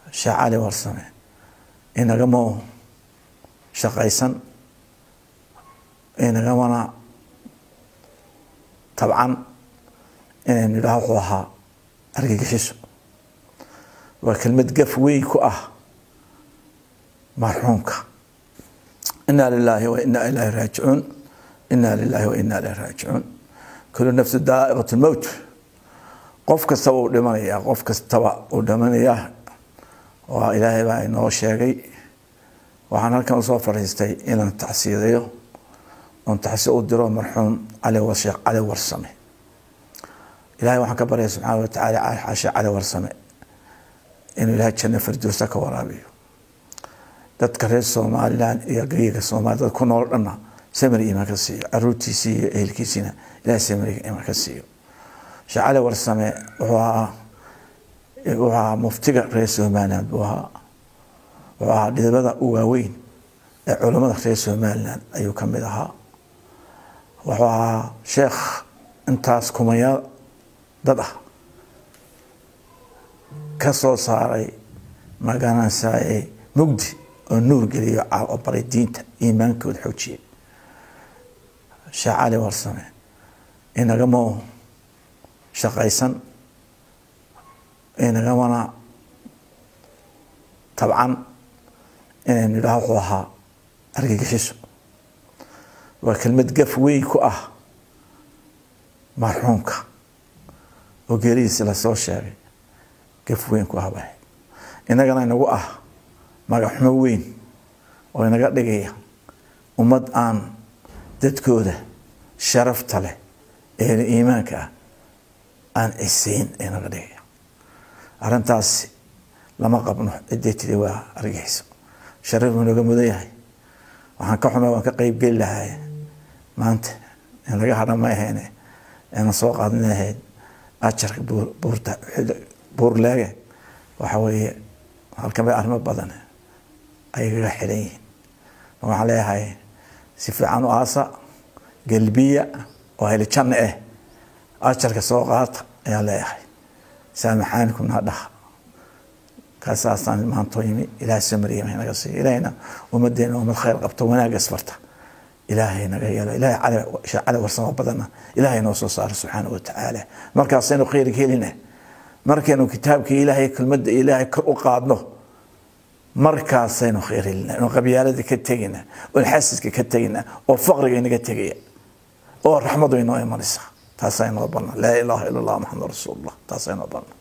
sheekh cali warsame inagama shaqaysan inagamana tabcan inaynu idhaha wuxuu ahaa argagixiso waa kelmad gaf weyn ku ah marxuumka inaa lilaahi wa inaa ilaahi raajicuun inaa lilaahi wa inaa ilaahi raajicuun kulu nafsu daa'iqat lmowt qof kastaba uu dhimanayaa qof kastaba uu dhimanayaa waa ilaahay baa inoo sheegay waxaan halkan usoo fadhiistay inaan tacsiidayo oon tacsi u diro marxuum cali sheekh cali warsame ilahay waxaan ka baryaya subxaana watacaala xaashe cali warsame inuu ilahay janno firdowsa ka waraabiyo dadka reer somalilan iyo geyiga soomaliya dad ku nool dhanna samir imaan ka siiyo caruurtiisii iyo ehelkiisiina ilahay samiriga imaan ka siiyo sheekh cali warsame wuxuu ahaa wuxuu ahaa muftiga reer somaliland buu ahaa wuxuu ahaa dhidibada u waaweyn ee culammada reer somaliland ayuu ka mid ahaa wuxuu ahaa sheekh intaas kumayaal dad ah ka soo saaray magaranaysaye mugdi oo nuur geliyo oo baray diinta iimaankooda xoojiyay sheekh cali warsame inagama shaqaysan inagamana tabcan inaynu idhaha wuxuu ahaa argagixiso waa kelmad gaf weyn ku ah marxuumka oo geeridiisi lasoo sheegay gaf weyn ku ah bay inagana inagu ah magaxumo weyn oo inaga dhigaya ummad aan dadkooda sharafta leh ee iimaanka ah aan ciseyn inaga dhigaya arrintaasi lama qabno ciddii tiri waa argixiso sharaf buu naga mudan yahay waxaan ka xumay waan ka qeybgeli lahay maanta in laga hadha ma ahayne inaan soo qaadin lahayd ajarka buurta buurleege waxa weeye halkan bay arrimo badan ayagaga xidhan yihiin waxaan leeyahay si fiican u aasa gelbiya oo helijanna ah ajarka soo qaata ayaan leeyahay saamaxaanikum naa dhaha kaasaasaan maantoo yimi ilahay soo mariyay naga siiyo ilahayna ummadeena ummad khayr qabto wanaag isfarta ilaahay naga yeelo ilahay cali sheekh cali warsamo badanna ilaahay noo soo saaro subxaana wa tacaala markaasaynu khayr helina markaynu kitaabkii ilaahay kelmadda ilaahay kor u qaadno markaasaynu khayr helina oon qabyaalada ka tegina oon xasiska ka tegina oo faqriga inaga tegaya oo raxmadu inoo imanaysa taasaa inoo banna laa ilaaha ila allah maxamed rasuul allah taasaa inoo banna